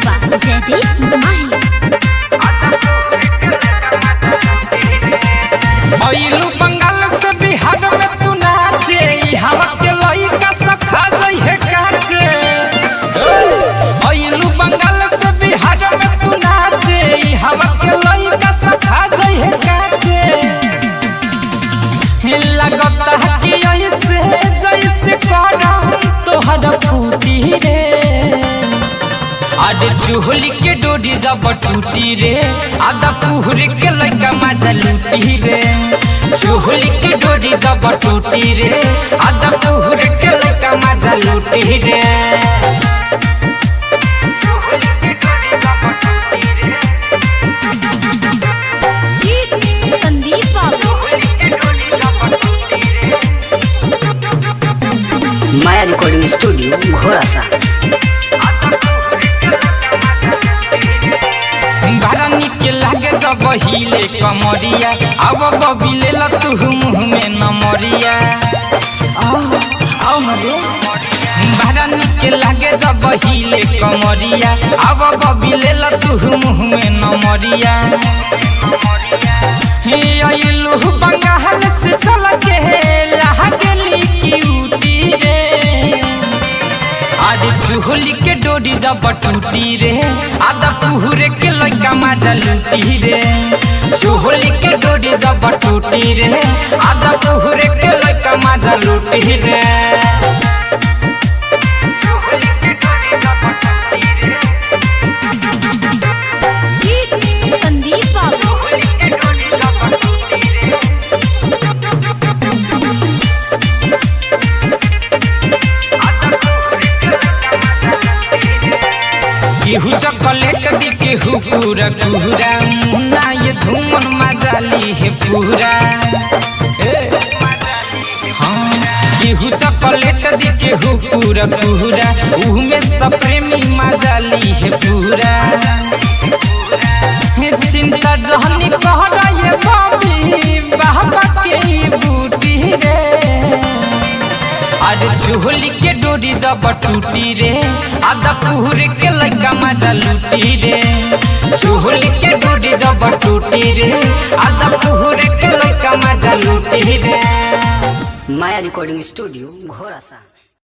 बाबा जयदीप माही अइलू बंगाल से बिहार में तू नाचे ई हवा के लइका सखा जई है काचे अइलू बंगाल से बिहार में तू नाचे ई हवा के लइका सखा जई है काचे लगता है कि ऐसे जैसे करम तोहर फूटी रे आडे चूहली के डोरी जब टूटी रे आधा पुहरी के लड़का मजा लूटी रे चूहली के डोरी जब टूटी रे आधा पुहरी के लड़का मजा लूटी रे संदीप बाबू माया रिकॉर्डिंग स्टूडियो घोड़ासा बड़ा निक लागे जब हिले कमरिया अब बबिले ल तू मुँह में नमरिया बड़ा निक लागे जब हिले कमरिया अब बबिले ल तू मुँह में नमरिया हे अइलू बंगाल से चल के लागली क्यूटी रे आदि चूहली के डोरी जब टूटी रे आधा पुहरे के लइका मजा लूटी रे चूहली के डोरी जब टूटी रे आधा पुहरे के लइका मजा लूटी रे संदीप बाबू केहू चॉकलेट दी केहू पूरा पूरा मुन्ना ये धूमन मजा ली है पूरा ए, हाँ, केहू चॉकलेट दी केहू पूरा पूरा उहमे सब प्रेमी मजा ली है पूरा हे चिंता जहनी कह रहे बाबी बाबा के ही बूटी रे अरे चूहली के डोरी जब टूटी रे आधा पुहरे के लइका मजा लूटी रे चूहली के डोरी जब टूटी रे आधा पुहरे के लइका मजा लूटी रे माया रिकॉर्डिंग स्टूडियो घोड़ासा